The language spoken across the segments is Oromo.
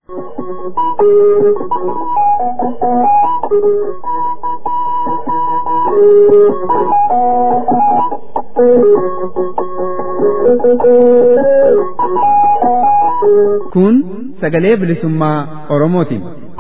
Kun sagalee bilisummaa Oromooti.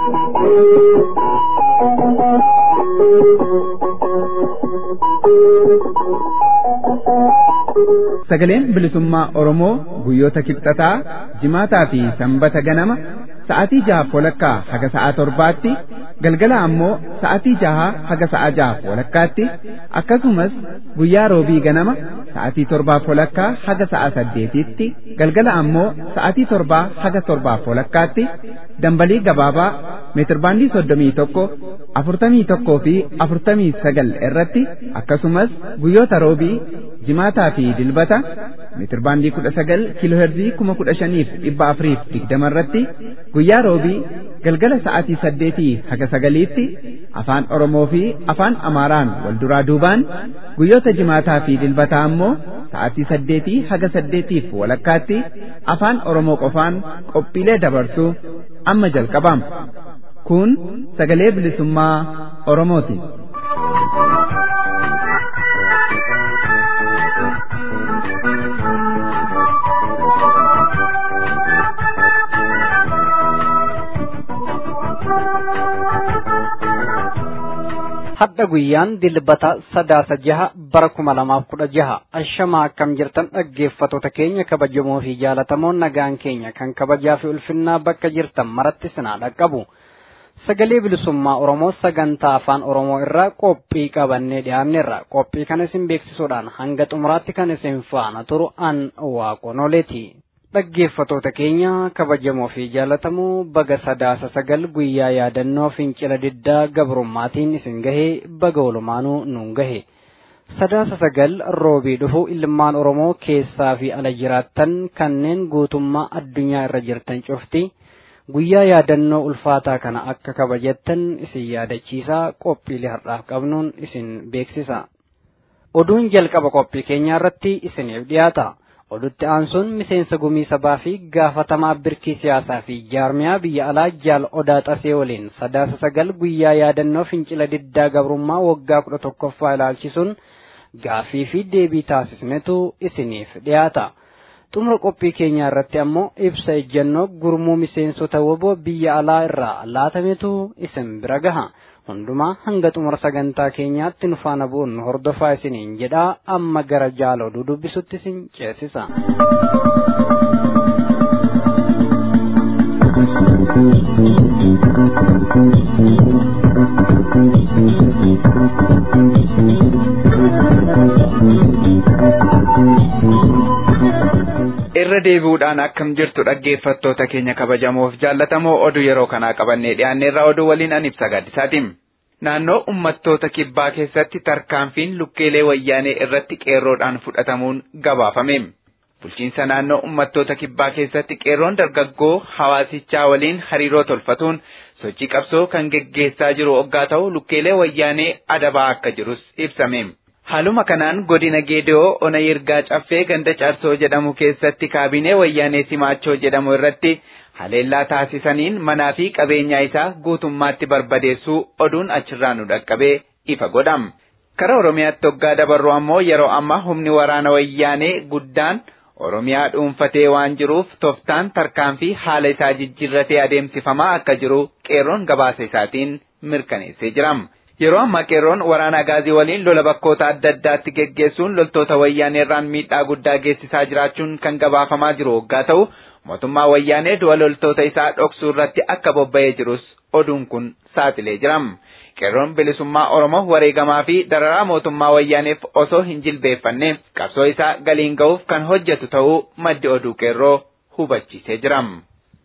Sagaleen bilisummaa Oromoo guyyoota kibxataa, jimaataa fi sanbata ganama sa'aatii jaha walakkaa haga sa'aa torbaatti galgala ammoo sa'aatii jaha haga sa'aa jaha walakkaatti akkasumas guyyaa roobii ganama sa'aatii torbaaf walakkaa haga sa'aa saddeetitti galgala ammoo sa'aatii torbaa haga torbaaf walakkaatti dambalii gabaabaa meetirbaandii soddomii tokko afurtamii tokkoo fi afurtamii sagal irratti akkasumas guyyoota roobii jimaataa fi dilbata meetirbaandii kudha sagal kiilooherzii kuma kudha shaniif dhibba afuriif digdama irratti guyyaa roobii galgala sa'aatii saddeetii haga sagaliitti afaan oromoo fi afaan amaaraan wal duraa duubaan guyyoota jimaataa fi dilbataa ammoo sa'aatii saddeetii haga saddeetiif walakkaatti afaan oromoo qofaan qophiilee dabarsuu amma jalqabama kun sagalee bilisummaa oromooti. hadda guyyaan dilbata sadaasa jaha bara kuma lamaaf kudha jaha ashamaa akkam jirtan dhaggeeffatoota keenya kabajamoo fi jaalatamoon nagaan keenya kan kabajaa fi ulfinnaa bakka jirtan maratti sinaa dhaqqabu sagalee bilisummaa oromoo sagantaa afaan oromoo irraa qophii qabannee dhiyaanneerra qophii kana isin beeksisuudhaan hanga xumuraatti kan isin faana turu an waaqonoleeti dhaggeeffatoota keenya kabajamoo fi jaalatamoo baga sadaasa sagal guyyaa yaadannoo fincila diddaa gabrummaatiin isin gahee baga olumaanuu nuun gahe sadaasa sagal roobii dhufu ilmaan oromoo keessaa fi ala jiraattan kanneen guutummaa addunyaa irra jirtan cufti guyyaa yaadannoo ulfaataa kana akka kabajattan isin yaadachiisaa qophiilee har'aaf qabnuun isin beeksisa oduun jalqaba qophii keenyaa irratti isiniif dhiyaata. odutti aansuun miseensa gumii sabaa fi gaafatamaa birkii siyaasaa fi jaarmiyaa biyya alaa jaal odaa xasee waliin sadaasa sagal guyyaa yaadannoo fincila diddaa gabrummaa waggaa kudha tokkoffaa ilaalchisuun gaafii fi deebii taasisnetu isiniif dhiyaata. xumura qophii keenyaa irratti ammoo ibsa ejjennoo gurmuu miseensota woboo biyya alaa irraa laatametu isin bira gaha. hundumaa hanga xumura sagantaa keenyaatti nu faana bu'uun hordofaa isiniin jedhaa amma gara jaal oduu dubbisutti isin ceesisa. irra deebi'uudhaan akkam jirtu dhaggeeffattoota keenya kabajamoof jaallatamoo oduu yeroo kanaa qabannee dhiyaanneerraa oduu waliin an ibsa gaaddisaatiin. Naannoo uummattoota kibbaa keessatti tarkaanfiin lukkeelee wayyaanee irratti qeerroodhaan fudhatamuun gabaafame. Bulchiinsa naannoo uummattoota kibbaa keessatti qeerroon dargaggoo hawaasichaa waliin hariiroo tolfatuun sochii qabsoo kan geggeessaa jiru oggaa ta'u lukkeelee wayyaanee adabaa akka jirus ibsame. Haaluma kanaan godina Geedoo ona yirgaa caffee ganda Caarsoo jedhamu keessatti kaabinee wayyaanee Simaachoo jedhamu irratti haleellaa taasisaniin manaa fi qabeenyaa isaa guutummaatti barbadeessuu oduun achirraa nu dhaqqabee ifa godham. Kara Oromiyaatti hoggaa dabarru ammoo yeroo ammaa humni waraana wayyaanee guddaan Oromiyaa dhuunfatee waan jiruuf toftaan tarkaanfii haala isaa jijjiirratee adeemsifamaa akka jiru qeerroon gabaasa isaatiin mirkaneessee jiram. Yeroo ammaa qeerroon waraana agaazii waliin lola bakkoota adda addaatti geggeessuun loltoota wayyaaneerraan miidhaa guddaa geessisaa jiraachuun kan gabaafamaa jiru hoggaa ta'u mootummaa wayyaanee du'a loltoota isaa dhoksuu irratti akka bobba'ee jirus oduun kun saaxilee jiram. Qeerroon bilisummaa Oromoo wareegamaa fi dararaa mootummaa wayyaaneef osoo hin jilbeeffanne qabsoo isaa galiin ga'uuf kan hojjetu ta'uu maddi oduu qeerroo hubachiisee jiram.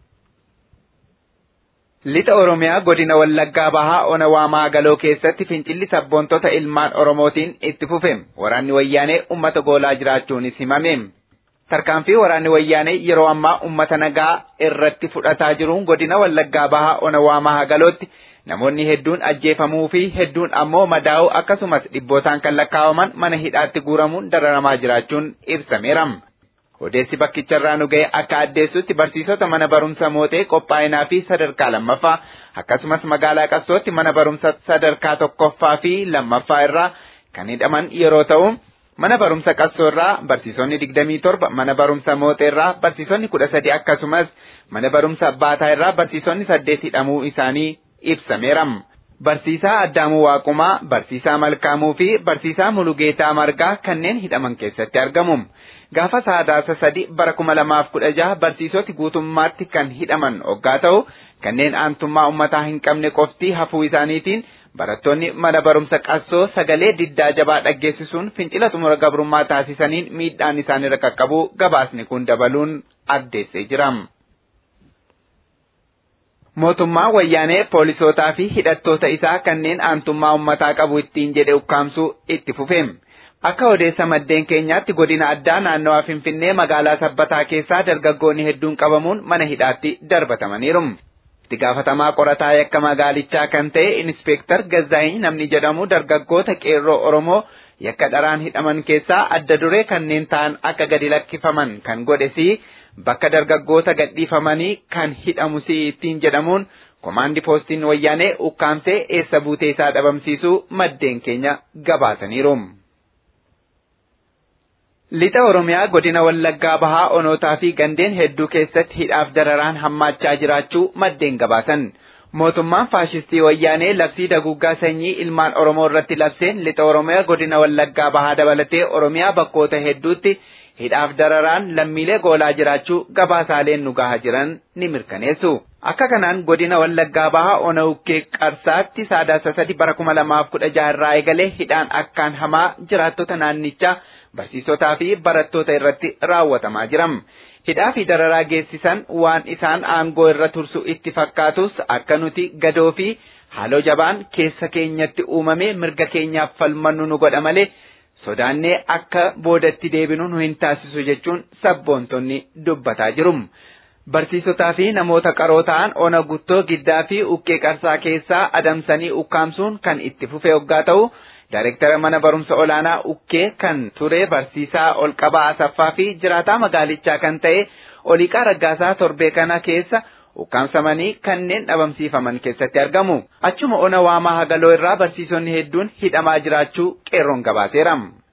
Lixa Oromiyaa godina Wallaggaa Bahaa Ona Waamaa Galoo keessatti fincilli sabboontota ilmaan Oromootiin itti fufe waraanni wayyaanee uummata goolaa jiraachuunis himame. Tarkaanfii waraanni wayyaanee yeroo ammaa uummata nagaa irratti fudhataa jiruun godina Wallaggaa Bahaa Ona Waamaa Galootti namoonni hedduun ajjeefamuu fi hedduun ammoo madaa'uu akkasumas dhibbootaan kan lakkaawaman mana hidhaatti guuramuun dararamaa jiraachuun ibsameera. Odeessi bakkicharraa nu ga'e akka addeessutti barsiisota mana barumsa mootee qophaa'inaa fi sadarkaa lammaffaa akkasumas magaalaa qassootti mana barumsa sadarkaa tokkoffaa fi lammaffaa irraa kan hidhaman yeroo ta'u mana barumsa qassoo irraa barsiisonni digdamii torba mana barumsa mootee irraa barsiisonni kudha sadi akkasumas mana barumsa baataa irraa barsiisonni saddeet hidhamuu isaanii ibsameera. Barsiisaa Addaamuu Waaqumaa, Barsiisaa Malkaamuu fi Barsiisaa Mulugeetaa Margaa kanneen hidhaman keessatti argamu. Gaafa sadaasa sadi bara kuma lamaaf kudha jaha barsiisoti guutummaatti kan hidhaman hoggaa ta'u kanneen aantummaa uummataa hin qabne qofti hafuu isaaniitiin barattoonni mana barumsa qassoo sagalee diddaa jabaa dhaggeessisuun fincila xumura gabrummaa taasisaniin miidhaan isaanirra qaqqabu gabaasni kun dabaluun addeessee jira. Mootummaa wayyaanee poolisootaa fi hidhattoota isaa kanneen aantummaa uummataa qabu ittiin jedhe ukkaamsuu itti fufe. Akka odeessa maddeen keenyaatti godina addaa naannawaa Finfinnee magaalaa Sabbataa keessaa dargaggoonni hedduun qabamuun mana hidhaatti darbatamaniiru. Itti gaafatamaa qorataa yakka magaalichaa kan ta'e Inispeektar Gazzaa'in namni jedhamu dargaggoota qeerroo Oromoo yakka dharaan hidhaman keessaa adda duree kanneen ta'an akka gadi lakkifaman kan godhesi bakka dargaggoota gadhiifamanii kan hidhamu si ittiin jedhamuun komaandi poostiin wayyaanee ukkaamsee eessa buutee isaa dhabamsiisuu maddeen keenya gabaasaniiru. Lixa Oromiyaa godina Wallaggaa Bahaa Onootaa fi gandeen hedduu keessatti hidhaaf dararaan hammaachaa jiraachuu maddeen gabaasan. Mootummaan faashistii wayyaanee labsii daguggaa sanyii ilmaan Oromoo irratti labseen lixa Oromiyaa godina Wallaggaa Bahaa dabalatee Oromiyaa bakkoota hedduutti hidhaaf dararaan lammiilee goolaa jiraachuu gabaasaaleen nu gahaa jiran ni mirkaneessu. Akka kanaan godina Wallaggaa Bahaa Ona Ukkee Qarsaatti sadaasa sadi bara kuma lamaaf kudha jaha irraa eegalee hidhaan akkaan hamaa jiraattota naannichaa barsiisotaa fi barattoota irratti raawwatamaa jiram. Hidhaa fi dararaa geessisan waan isaan aangoo irra tursu itti fakkaatus akka nuti gadoo fi haaloo jabaan keessa keenyatti uumame mirga keenyaaf falmannu nu godha malee sodaannee akka boodatti deebinu nu hin taasisu jechuun sabboontonni dubbataa jiru. Barsiisotaa fi namoota qaroo ta'an ona guttoo giddaa fi ukkee qarsaa keessaa adamsanii ukkaamsuun kan itti fufe hoggaa ta'u Daayirektara mana barumsa olaanaa Ukkee kan ture barsiisaa Olqabaa Asaffaa fi jiraataa magaalichaa kan ta'e Oliiqaa Raggaasaa torbee kana keessa ukkaamsamanii kanneen dhabamsiifaman keessatti argamu. Achuma ona waamaa hagaloo irraa barsiisonni hedduun hidhamaa jiraachuu qeerroon gabaaseera.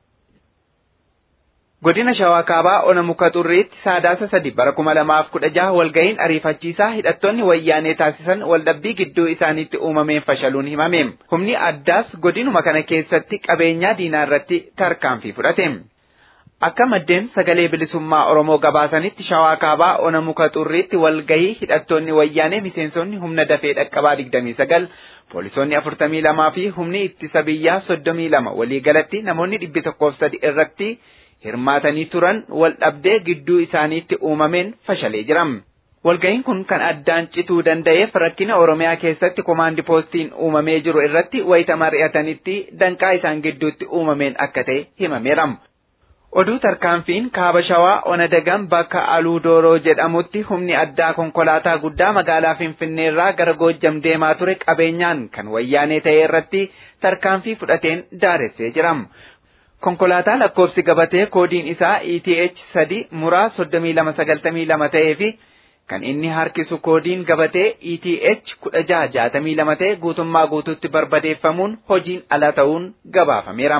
Godina Shawaa Kaabaa Ona Muka Xurriitti sadaasa sadi bara kuma lamaaf kudha jaha walga'iin ariifachiisaa hidhattoonni wayyaanee taasisan waldhabbii gidduu isaaniitti uumameen fashaluun himame. Humni addaas godinuma kana keessatti qabeenyaa diinaa irratti tarkaanfii fudhate. Akka maddeen sagalee bilisummaa Oromoo gabaasanitti Shawaa Kaabaa Ona Muka Xurriitti walgahii hidhattoonni wayyaanee miseensonni humna dafee dhaqqabaa digdamii sagal poolisoonni afurtamii lamaa fi humni ittisa biyyaa soddomii lama waliigalatti namoonni dhibbi tokkoof sadi irratti hirmaatanii turan wal dhabdee gidduu isaaniitti uumameen fashalee jira. Walga'iin kun kan addaan cituu danda'eef rakkina Oromiyaa keessatti komaandi poostiin uumamee jiru irratti wayita mari'atanitti danqaa isaan gidduutti uumameen akka ta'e himameera. Oduu tarkaanfiin kaaba shawaa ona dagan bakka aluu dooroo jedhamutti humni addaa konkolaataa guddaa magaalaa Finfinnee irraa gara Goojjam deemaa ture qabeenyaan kan wayyaanee ta'e irratti tarkaanfii fudhateen daaressee jira. Konkolaataa lakkoofsi gabatee koodiin isaa ETH sadi muraa soddomii lama sagaltamii lama ta'ee fi kan inni harkisu koodiin gabatee ETH kudha jaha jaatamii lama ta'e guutummaa guutuutti barbadeeffamuun hojiin ala ta'uun gabaafameera.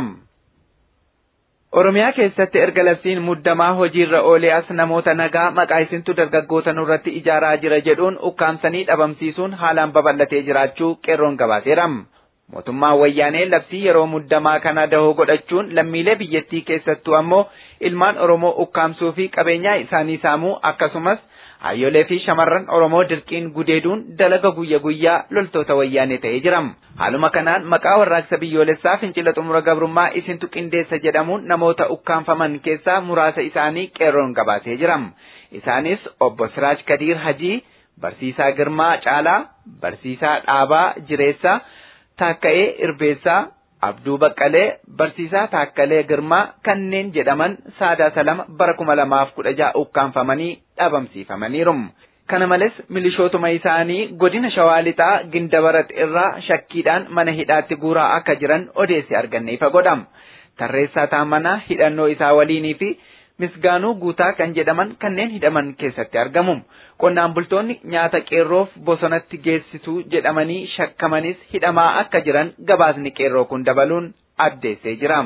Oromiyaa keessatti erga labsiin muddamaa hojiirra oolee as namoota nagaa maqaa isintu dargaggoota nurratti ijaaraa jira jedhuun ukkaamsanii dhabamsiisuun haalaan babal'atee jiraachuu qeerroon gabaaseera. Mootummaan wayyaanee labsii yeroo muddamaa kana dahoo godhachuun lammiilee biyyattii keessattuu ammoo ilmaan Oromoo ukkaamsuu fi qabeenyaa isaanii saamuu akkasumas hayyolee fi shamarran Oromoo dirqiin gudeeduun dalaga guyya guyyaa loltoota wayyaanee ta'ee jira. Haaluma kanaan maqaa warraaqsa biyyoolessaa fincila xumura gabrummaa isintu qindeessa jedhamuun namoota ukkaanfaman keessaa muraasa isaanii qeerroon gabaasee jira. Isaanis obbo Siraaj Kadiir Hajii, Barsiisaa Girmaa Caalaa, Barsiisaa Dhaabaa Jireessaa, Taakka'ee Irbeessaa, Abduu Baqqalee, Barsiisaa Taakkalee Girmaa kanneen jedhaman sadaasa lama bara kuma lamaaf kudha ja'a ukkaanfamanii dhabamsiifamaniiru. Kana malees milishootuma isaanii godina Shawaa Lixaa Gindabarat irraa shakkiidhaan mana hidhaatti guuraa akka jiran odeessi arganne ifa godhama. Tarreessaa Taammanaa hidhannoo isaa waliinii fi misgaanuu guutaa kan jedhaman kanneen hidhaman keessatti argamu. Qonnaan bultoonni nyaata qeerroof bosonatti geessituu jedhamanii shakkamanis hidhamaa akka jiran gabaasni qeerroo kun dabaluun addeessee jira.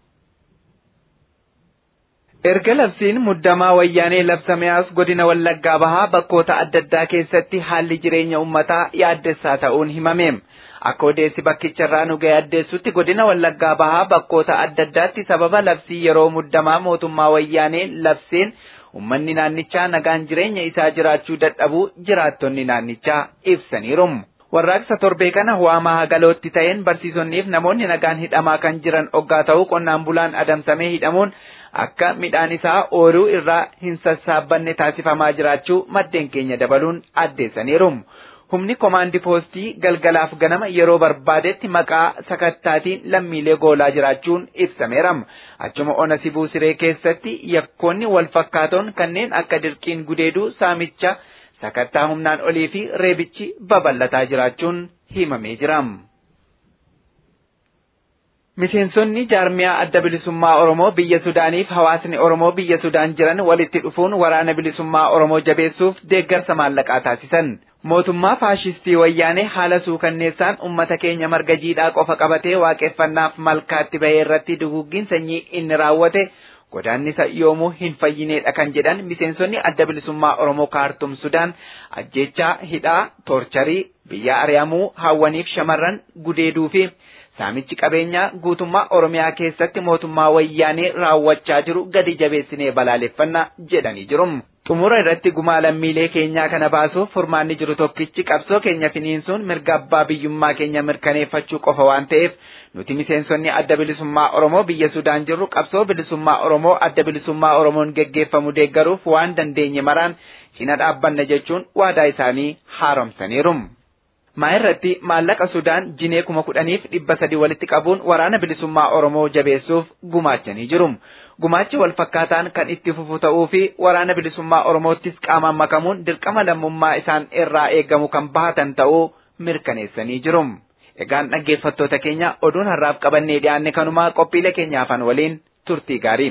Erga labsiin muddamaa wayyaanee labsame as godina Wallaggaa bahaa bakkoota adda addaa keessatti haalli jireenya uummataa yaaddessaa ta'uun himame. Akka odeessi bakkicharraa nu ga'e addeessutti godina Wallaggaa bahaa bakkoota adda addaatti sababa labsii yeroo muddamaa mootummaa wayyaanee labseen uummanni naannichaa nagaan jireenya isaa jiraachuu dadhabuu jiraattonni naannichaa ibsaniiru. Warraaqsa torbee kana waamaa hagalootti ta'een barsiisonniif namoonni nagaan hidhamaa kan jiran oggaa ta'uu qonnaan bulaan adamsamee hidhamuun akka midhaan isaa ooyiruu irraa hin sassaabbanne taasifamaa jiraachuu maddeen keenya dabaluun addeessaniiru. Humni komaandi poostii galgalaaf ganama yeroo barbaadetti maqaa sakattaatiin lammiilee goolaa jiraachuun ibsameera. Achuma ona sibuu siree keessatti yakkoonni wal fakkaatoon kanneen akka dirqiin gudeeduu saamicha sakattaa humnaan olii fi reebichi babal'ataa jiraachuun himamee jira. Miseensonni jaarmiyaa adda bilisummaa Oromoo biyya Sudaaniif hawaasni Oromoo biyya Sudaan jiran walitti dhufuun waraana bilisummaa Oromoo jabeessuuf deeggarsa maallaqaa taasisan. Mootummaa faashistii wayyaanee haala suukanneessaan uummata keenya marga jiidhaa qofa qabatee waaqeffannaaf malkaatti bahee irratti duguuggiin sanyii inni raawwate godaannisa yoomuu hin fayyineedha kan jedhan miseensonni adda bilisummaa Oromoo kaartum Sudaan ajjechaa hidhaa toorcharii biyya ari'amuu hawwaniif shamarran gudeeduu fi saamichi qabeenyaa guutummaa Oromiyaa keessatti mootummaa wayyaanee raawwachaa jiru gadi jabeessinee balaaleffannaa jedhanii jiru. Xumura irratti gumaa lammiilee keenyaa kana baasuuf furmaanni jiru tokkichi qabsoo keenya finiinsuun mirga abbaa biyyummaa keenya mirkaneeffachuu qofa waan ta'eef nuti miseensonni adda bilisummaa Oromoo biyya Sudaan jirru qabsoo bilisummaa Oromoo adda bilisummaa Oromoon geggeeffamu deeggaruuf waan dandeenye maraan cina dhaabbanna jechuun waadaa isaanii haaromsaniiru. maa irratti maallaqa Sudaan jinee kuma kudhaniif dhibba sadi walitti qabuun waraana bilisummaa Oromoo jabeessuuf gumaachanii jiru. Gumaachi wal fakkaataan kan itti fufu ta'uu fi waraana bilisummaa Oromoottis qaamaan makamuun dirqama lammummaa isaan irraa eegamu kan bahatan ta'uu mirkaneessanii jiru. Egaan dhaggeeffattoota keenya oduun har'aaf qabannee dhiyaanne kanumaa qophiilee keenya afaan waliin turtii gaarii.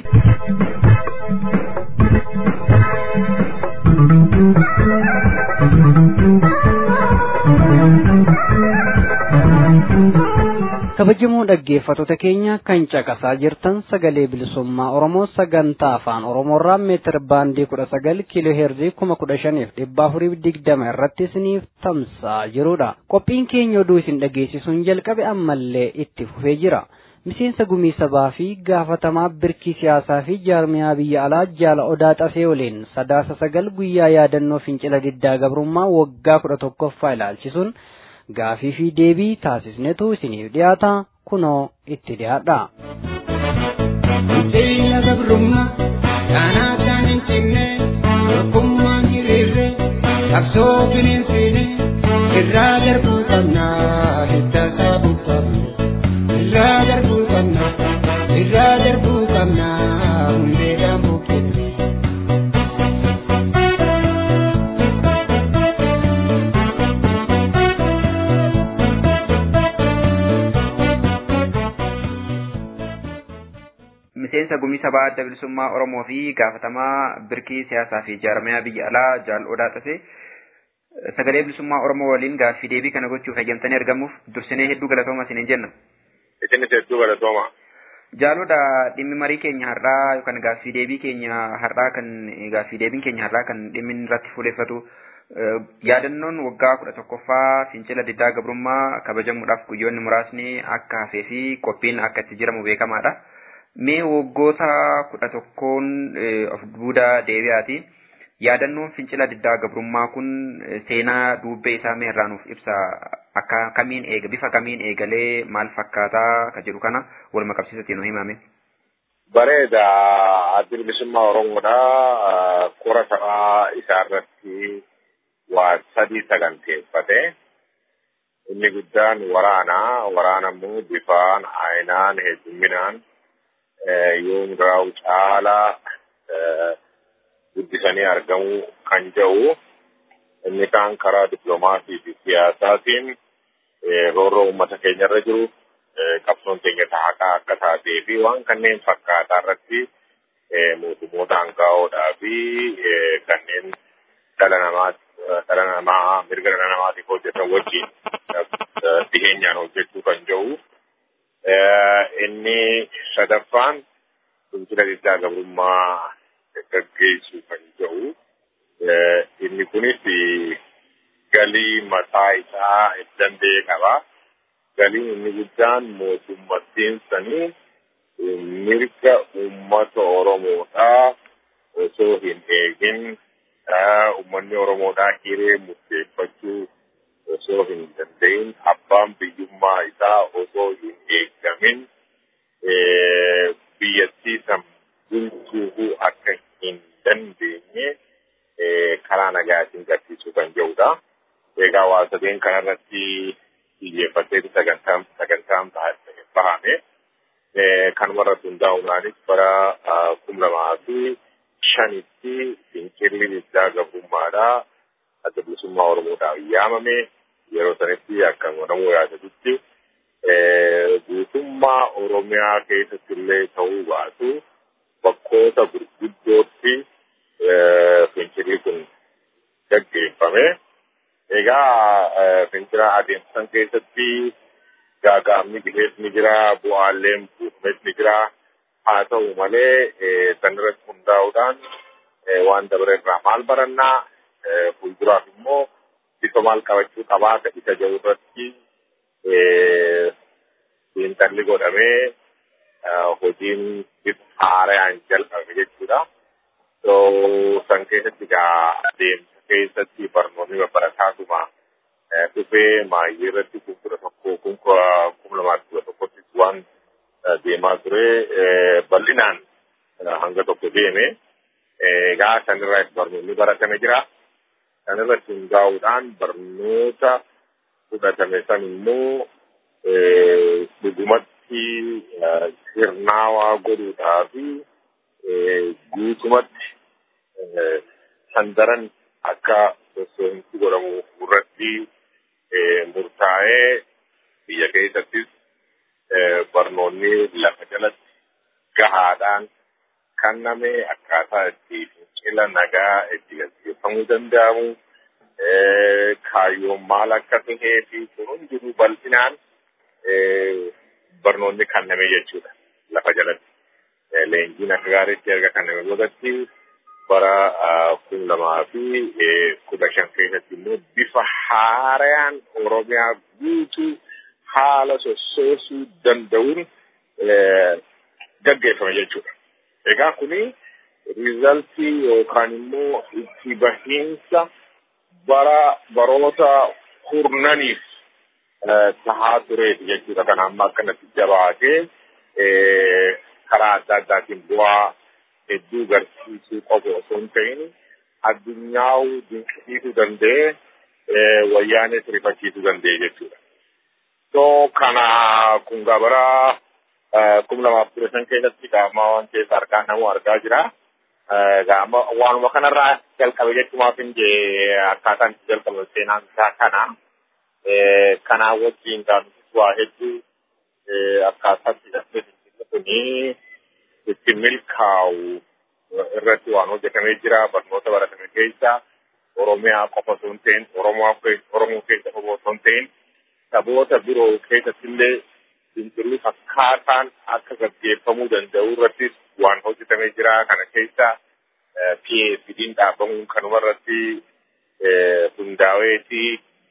kabajamoo dhaggeeffattoota keenya kan caqasaa jirtan sagalee bilisummaa oromoo sagantaa afaan oromoorraa meetir baandii kudha sagal kiiloo heerzii kuma kudha shaniif dhibba afuriif digdama irratti isiniif tamsa'aa jirudha qophiin keenya oduu isin dhageessisuun jalqabe ammallee itti fufee jira miseensa gumii sabaa fi gaafatamaa birkii siyaasaa fi jaarmiyaa biyya alaa jaala odaa xasee waliin sadaasa sagal guyyaa yaadannoo fincila diddaa gabrummaa waggaa kudha tokkoffaa ilaalchisuun gaafii fi deebii taasisnetu isiniif dhiyaata kunoo itti dhiyaadha. Fincila gabrummaa kaanaa kan hin cinne tokkummaan hiriirre qabsoo bineensiine irraa darbuu qabna hidda saabuu qabna irraa darbuu qabna irraa darbuu qabna hundeedhaan buqqifne. miseensa gumii sabaa adda bilisummaa Oromoo fi gaafatamaa birkii siyaasaa fi jaarmiyaa biyya alaa jaal odaa xasee sagalee bilisummaa Oromoo waliin gaaffii deebii kana gochuuf hayyamtanii argamuuf dursinee hedduu galatooma isiniin jenna. Isinis hedduu galatooma. Jaalodha dhimmi marii keenya har'aa yookaan gaaffii deebii keenya har'aa kan gaaffii deebiin keenya har'aa kan dhimmi irratti fuuleeffatu yaadannoon waggaa kudha tokkoffaa fincila diddaa gabrummaa kabajamuudhaaf guyyoonni muraasni akka hafee fi qophiin akka itti jiramu beekamaadha. Mee waggoota kudha tokkoon of duuba deebi'aati. Yaadannoon fincila diddaa gabrummaa kun seenaa duubbee isaa mee irraa nuuf ibsa akka kamiin eega bifa kamiin eegalee maal fakkaataa ka jedhu kana waluma qabsiisatti nu himame. Bareeda addi bilisummaa Oromoodha. Qora sabaa isaa irratti waa sadii saganteeffate. Inni guddaan waraana. Waraana immoo bifaan, aayinaan, heddumminaan yoo muduraa'u caalaa guddisanii argamuu kan jedhu inni kaan karaa dippiloomaasii fi siyaasaatiin roorroo uummata keenya irra jiru qabsoon keenya haqaa akka taatee fi waan kanneen fakkaataa irratti mootummoota hangaa'oodhaa fi kanneen dhala namaa dhala namaa mirga dhala namaatiif hojjetan wajjin dhiheenyaan hojjechuu kan jiru. Inni sadaffaan fincila diddaa gabrummaa gaggeessuu kan jiru. Inni kunis galii mataa isaa danda'e qaba. Galiin inni guddaan mootummattiin sanii mirga uummata Oromoodhaa osoo hin eegin uummanni Oromoodhaa hiree murteeffachuu osoo hin danda'in abbaan biyyummaa isaa osoo hin eeggamin biyyattii san bulchuu akka hin dandeenye karaa nagaatiin gadhiisuu kan jirudha. Egaa waa sadeen kanarratti xiyyeeffatee sagantaan sagantaan bahame. Kanumarratti hundaa'uudhaanis bara kum lamaa fi shanitti fincilli diddaa gabrummaadhaa adda bilisummaa Oromoodhaaf yaamame yeroo sanatti akka namuu yaadatutti guutummaa Oromiyaa keessatti illee ta'uu baatu bakkoota gurguddootti fincilli kun gaggeeffame. Egaa fincila adeemsisan keessatti gaagaamni bihees ni jira, bu'aaleen buufames ni jira. Haa ta'u malee sanirratti hundaa'uudhaan waan dabre irraa maal barannaa fuulduraaf immoo bifa maal qabachuu qabaa ka isa jiru irratti xiinxalli godhamee hojiin bifa haaraan jalqabame jechuudha. San keessatti egaa adeemsa keessatti barnoonni baratamaatuma dhufee maayyee irratti kun kudha tokko kun kuma lamaa kudha tokkotti waan deemaa ture bal'inaan hanga tokko deeme egaa sanirraa barnoonni baratame jira. Sanirratti hundaa'uudhaan barnoota fudhatame san immoo dhugumatti sirnaawaa godhuudhaa fi guutumatti sandaran akka sosoomsi godhamu irratti murtaa'ee biyya keessattis barnoonni lafa jalatti gahaadhaan kenname akkaataa itti fincila nagaa itti gaggeeffamuu danda'amu kaayyoon maal akka tahee fi kun hundinuu bal'inaan barnoonni kenname jechuudha lafa jalatti. Leenjiin akka gaariitti erga kenname boodatti bara kun lamaa fi kudha shan keessatti immoo bifa haaraan Oromiyaa guutuu haala sossoosuu danda'uun gaggeeffame jechuudha. Egaa kuni riizaltii yookaan immoo itti bahiinsa bara baroota kurnaniif tahaa tureeti jechuudha. Kana amma akkanatti jabaatee karaa adda addaatiin bu'aa hedduu garsiisuu qofa osoo hin ta'in addunyaa dinqisiisuu danda'ee wayyaanis rifachiisuu danda'e jechuudha. So kana kun gabara kum lamaaf kudha shan keessatti qaama waan keessa harkaan namu argaa jira. Gaama waanuma kanarraa jalqabe jechumaaf hin jee akkaataan itti jalqabe seenaan isaa kana. Kanaa wajjin gaafis waa hedduu akkaataatti dhabee kuni itti milkaa'u irratti waan hojjetamee jira barnoota baratame keessa Oromiyaa qofa osoo hin ta'in Oromoo keessa qofa osoo hin ta'in saboota biroo keessatti illee fincilli akkaataan akka gaggeeffamuu danda'u irrattis waan hojjetamee jira kana keessa PFD'n dhaabamuun kanuma irratti hundaa'eeti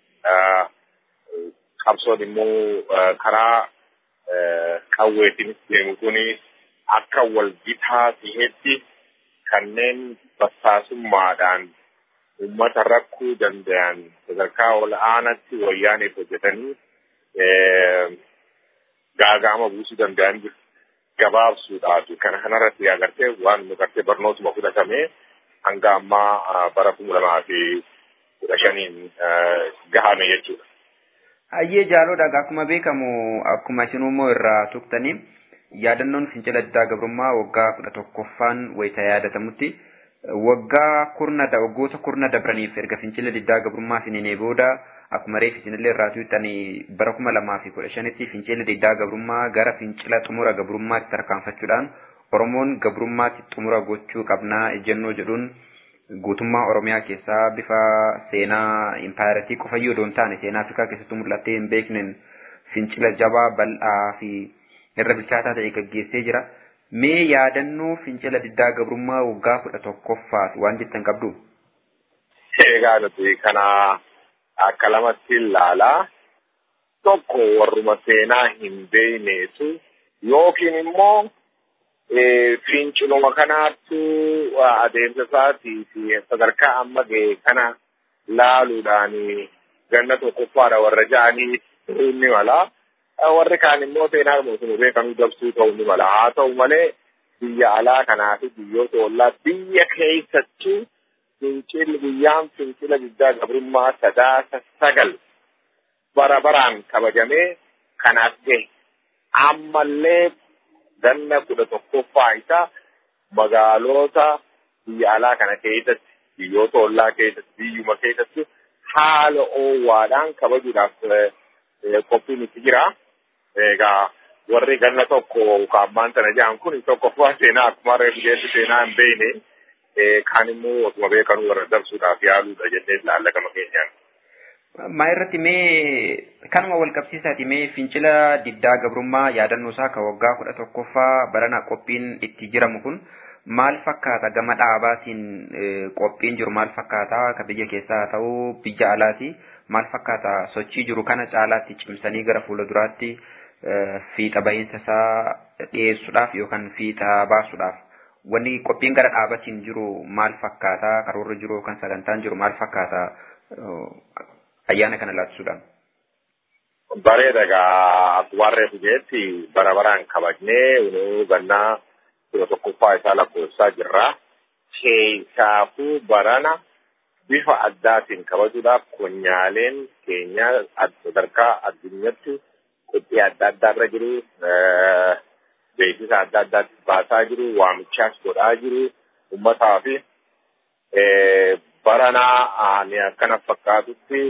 qabsoon immoo karaa qawweetiin deemu kuni akka wal gitaa ta'etti kanneen basaasummaadhaan uummata rakkuu danda'an sadarkaa ol aanaatti wayyaaniif hojjetanii gaagaama buusuu danda'an gabaabsuudhaaf kana kanarratti agartee waan nu gartee barnootuma fudhatamee hanga ammaa bara kuma lamaa fi kudha shaniin gahame jechuudha. Hayyee jaaloodha akkuma beekamu akkuma isin immoo irraa tuqtanii yaadannoon fincila diddaa gabrummaa waggaa kudha tokkoffaan wayita yaadatamutti waggaa kurna waggoota kurna dabraniif erga fincila diddaa gabrummaa fininee booda akkuma reef isinillee irraa tuqxanii bara kuma lamaa fi kudha shanitti fincila diddaa gabrummaa gara fincila xumura gabrummaatti tarkaanfachuudhaan Oromoon gabrummaatti xumura gochuu qabnaa ejjennoo jedhuun guutummaa Oromiyaa keessaa bifa seenaa impaayiratii qofayyuu odoo hin taane seenaa Afrikaa keessatti mul'attee hin beekneen fincila jabaa bal'aa fi irra bilchaataa ta'e gaggeessee jira. Mee yaadannoo fincila diddaa gabrummaa waggaa kudha tokkoffaati waan jettan qabdu? Egaa nuti kana akka lamatti ilaalaa tokko warruma seenaa hin beekneetu yookiin immoo finciluma kanaattu adeemsa isaatii fi sadarkaa amma ga'e kana laaluudhaan ganna tokkoffaadha warra ja'anii ni mala. Warri kaan immoo seenaa mootummaa beekamuu dabsuu ta'uu ni mala. Haa ta'u malee biyya alaa kanaa fi biyyoota ollaa biyya keessattuu fincilli guyyaan fincila diddaa gabrummaa sadaasa sagal bara baraan kabajamee kanaaf gahe. Ammallee ganna kudha tokkoffaa isaa magaalota biyya alaa kana keessatti biyyoota ollaa keessatti biyyuma keessatti haala oowwaadhaan kabajuudhaaf qophiin itti jira. Egaa warri ganna tokko kaammaan sana jedhan kun tokkoffaa seenaa akkuma reefu jeetti seenaa hin beekne kaan immoo osuma beekanuu warra dabsuudhaaf yaaluudha jennee ilaalla gama keenyaan. Maa irratti mee kanuma wal qabsiisaati mee fincila diddaa gabrummaa yaadannoo isaa kan waggaa kudha tokkoffaa barana qophiin itti jiramu kun maal fakkaata gama dhaabaatiin qophiin jiru maal fakkaata ka biyya keessaa ta'uu biyya alaati maal fakkaata sochii jiru kana caalaatti cimsanii gara fuula duraatti fiixa bahiinsa isaa dhiyeessuudhaaf yookaan fiixa baasuudhaaf wanni qophiin gara dhaabaatiin jiru maal fakkaata karoorri jiru yookaan sagantaan jiru maal fakkaata ayyaana kana laatisuudhaan. Bareeda egaa akkuma reefu jeetti bara baraan kabajnee unuu gannaa kudha tokkoffaa isaa lakkoofsaa jirra. Keessaafuu barana bifa addaatiin kabajuudhaaf konyaaleen keenya sadarkaa addunyaatti qophii adda addaa irra jiru. Beeksisa adda addaatti baasaa jiru. Waamichaas godhaa jiru. Uummataa fi barana ani akkana fakkaatutti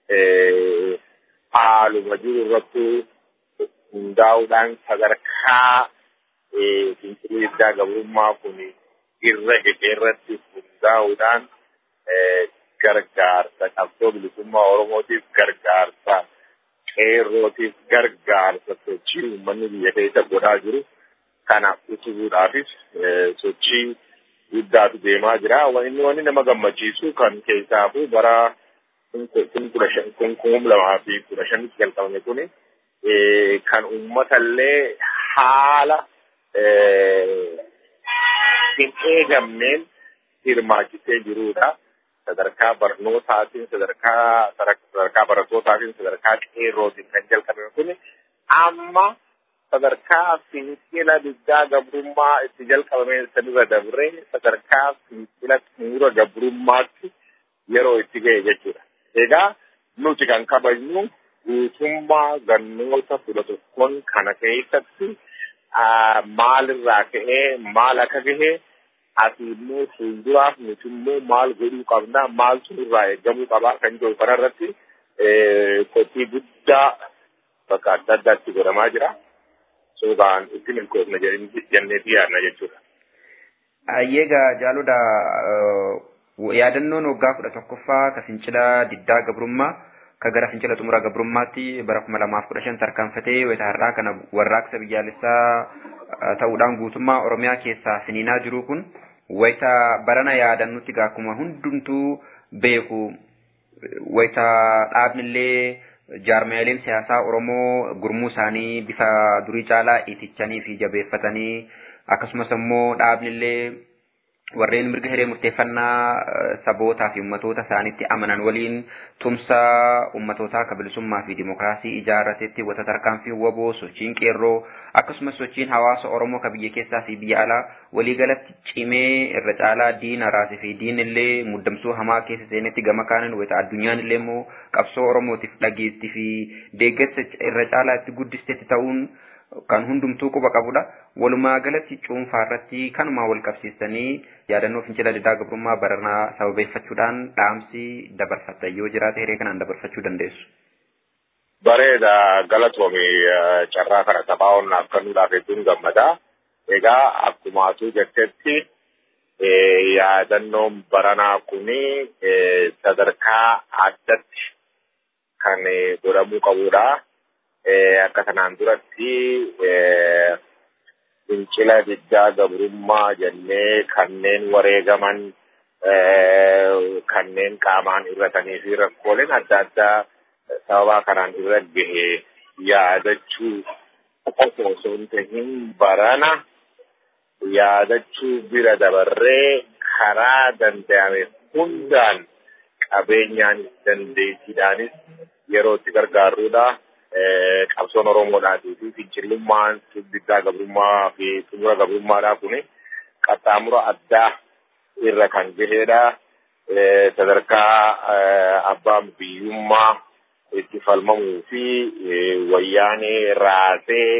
haaluma jiru irratti hundaa'uudhaan sadarkaa fincilii diddaa gabrummaa kun irra gahee irratti hundaa'uudhaan gargaarsa qabsoo bilisummaa Oromootiif gargaarsa qeerrootiif gargaarsa sochii uummanni biyya keessa godhaa jiru kana utubuudhaafis sochii guddaatu deemaa jira. Inni wanni nama gammachiisu kan keessaafuu bara kun kudha shan kun kuma lamaa fi kudha shanitti jalqabame kuni kan uummatallee haala hin eegamneen hirmaachisee jirudha. Sadarkaa barnootaatiin, sadarkaa sadarkaa barattootaatiin, sadarkaa qeerrootiin kan jalqabame kuni amma sadarkaa fincila diddaa gabrummaa itti jalqabame sanirra dabree sadarkaa fincila xumura gabrummaatti yeroo itti ga'e jechuudha. Egaa nuti kan kabajnu guutummaa gannoota kudha tokkoon kana keessatti maalirraa ka'ee maal akka gahe ati immoo fuulduraaf nuti immoo maal godhuu qabna maaltu nurraa eegamuu qabaa kan jiru kanarratti qophii guddaa bakka adda addaatti godhamaa jira. Suuraan itti milkoofna jenneeti yaadna jechuudha. Ayyeegaa jaaludha yaadannoon waggaa kudha tokkoffaa ka fincila diddaa gabrummaa ka gara fincila xumura gabrummaatti bara kuma lamaaf kudha shan tarkaanfatee wayita har'aa kana warraaqsa biyyaalessaa ta'uudhaan guutummaa Oromiyaa keessaa finiinaa jiru kun wayita barana yaadannutti akkuma hundumtuu beeku wayita dhaabnillee jaarmaaleen siyaasaa Oromoo gurmuu isaanii bifa durii caalaa itichanii fi jabeeffatanii akkasumas immoo dhaabnillee warreen mirga hiree murteeffannaa sabootaa fi ummatoota isaanitti amanan waliin tumsa ummatootaa ka bilisummaa fi dimokiraasii ijaarratetti wata tarkaanfii waboo sochiin qeerroo akkasumas sochiin hawaasa oromoo ka biyya keessaa fi biyya alaa waliigalatti cimee irra caalaa diina raasee fi diinillee muddamsuu hamaa keessa seenetti gama kaanin wayita addunyaan illee immoo qabsoo oromootiif dhageetti fi deeggarsa irra caalaa itti guddistetti ta'uun kan hundumtuu quba qabudha. Walumaa galatti cuunfaa irratti kanuma wal qabsiistanii yaadannoo fincila diddaa gabrummaa baranaa sababeeffachuudhaan dhaamsi dabarfattan yoo jiraate hiree kanaan dabarfachuu dandeessu. Bareeda galatoomi carraa kana taphaa'oon naaf kennuudhaaf hedduun gammada. Egaa akkumaatu jettetti yaadannoon baranaa kuni sadarkaa addatti kan godhamuu qabudha. Akka kanaan duratti fincila diddaa gabrummaa jennee kanneen wareegaman kanneen qaamaan irratanii fi rakkooleen adda addaa sababaa kanaan irra gahe yaadachuu qofa osoo hin tahin barana yaadachuu bira dabarree karaa danda'ame hundaan qabeenyaan dandeettiidhaanis yeroo itti gargaarruudha. Qabsoon Oromoodhaatii fi fincillummaan diddaa gabrummaa fi xumura gabrummaadhaa kuni qaxxaamura addaa irra kan gahedha. Sadarkaa abbaan biyyummaa itti falmamuu fi wayyaanee raasee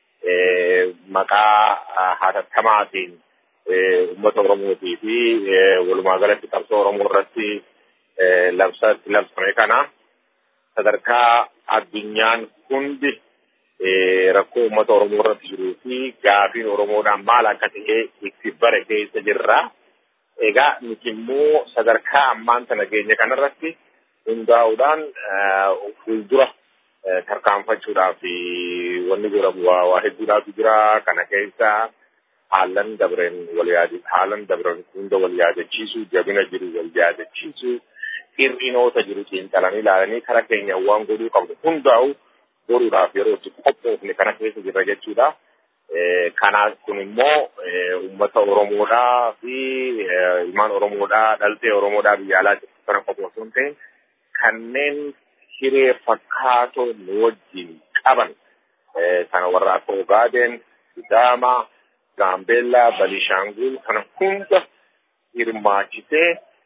maqaa hatattamaatiin uummata Oromootii fi walumaa galatti qabsoo Oromoo irratti labsame kana sadarkaa addunyaan hundi rakkoo uummata Oromoo irratti jiruu fi gaafiin Oromoodhaan maal akka ta'e itti bare keessa jirra. Egaa nuti immoo sadarkaa ammaan sana geenye kanarratti hundaa'uudhaan fuuldura tarkaanfachuudhaaf wanni godhamu waa hedduudhaatu jira. Kana keessa haalan dabren wal yaadi haalan dabren hunda wal yaadachiisu jabina jiru wal yaadachiisu hir'inoota jiru xiinxalanii ilaalanii kara keenya waan godhuu qabnu hundaa'u godhuudhaaf yeroo itti qophoofne kana keessa jirra jechuudha. Kanaaf kun immoo uummata Oromoodhaa fi ilmaan Oromoodhaa dhaltee Oromoodhaa biyya alaa jirtu kana qofa osoo hin ta'in kanneen hiree fakkaatoo nu wajjin qaban kana warra akka Ogaaden, Sidaama, Gaambeellaa, Balishaangul kana hunda hirmaachisee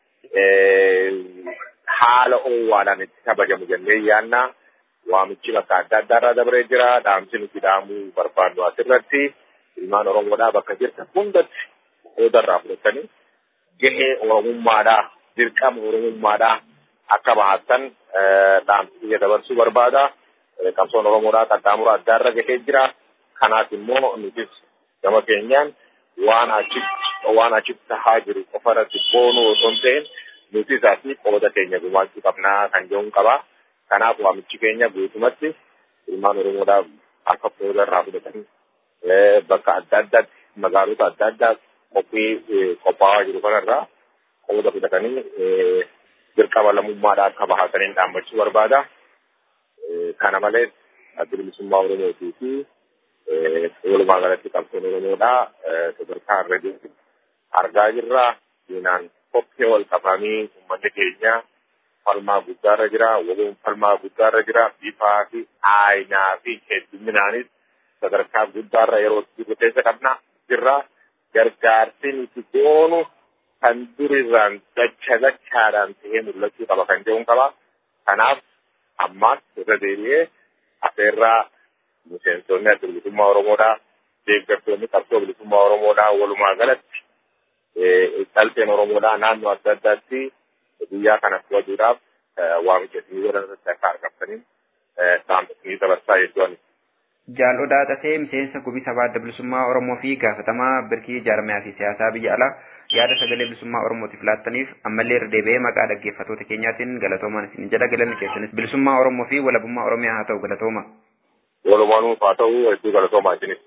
haala oowwaadhaan itti kabajamu jennee yaannaa. waamichi bakka adda addaa irraa dabree jira. Dhaamsi nuti dhaamuu barbaannu asirratti ilmaan Oromoodhaa bakka jirtan hundatti qooda irraa fudhatanii gahee Oromummaadhaa dirqama Oromummaadhaa akka bahattan dhaamsi biyya dabarsuu barbaada. Qabsoon Oromoodhaa qaxxaamura addaa irra gahee jira. Kanaaf immoo nutis gama keenyaan waan achitti waan achitti tahaa jiru qofa irratti boonuu osoo hin ta'in nutis asii qooda keenya gumaachuu qabnaa kan jedhuun qabaa. Kanaaf waamichi keenya guutumatti ilmaan Oromoodhaaf akka qooda irraa fudhatanii bakka adda addaatti magaalota adda addaa qophii qophaa'aa jiru kanarraa qooda fudhatanii dirqama lammummaadhaa akka bahataniin dhaammachuu barbaada. Kana malees adda bilisummaa Oromootii fi walumaa galatti qabsoon Oromoodhaa sadarkaa irra jiru argaa jirra. Diinaan qophee wal qabamanii uummanni keenya falmaa guddaarra jira. Waluun falmaa guddaarra jira. Bifaa fi aayinaa fi hedduminaanis sadarkaa guddaarra yeroo itti keessa qabna jirra. Gargaarsi nuti goonu kan durirraan dacha dachaadhaan ta'ee mul'achuu qaba kan jedhuun qaba. Kanaaf ammaas irra deebi'ee afeerraa miseensonni adda bilisummaa Oromoodhaa deeggartoonni qabsoo bilisummaa Oromoodhaa walumaa galatti dhalteen Oromoodhaa naannoo adda addaatti biyyaa kana kabajuudhaaf waamicha isinii godhan irratti akka argamtaniin dhaamsa isinii dabarsaa jechuudha. Jaal'odaa Tasee miseensa gubii sabaa adda bilisummaa Oromoo fi gaafatamaa birkii jaarmiyaa fi siyaasaa biyya alaa yaada sagalee bilisummaa Oromootiif laattaniif ammallee irra deebi'ee maqaa dhaggeeffattoota keenyaatiin galatoomaan isin jedha galanni keessanis bilisummaa Oromoo fi walabummaa Oromiyaa haa ta'u galatooma. Walumaanuuf haa ta'u hedduu galatoomaa isinis.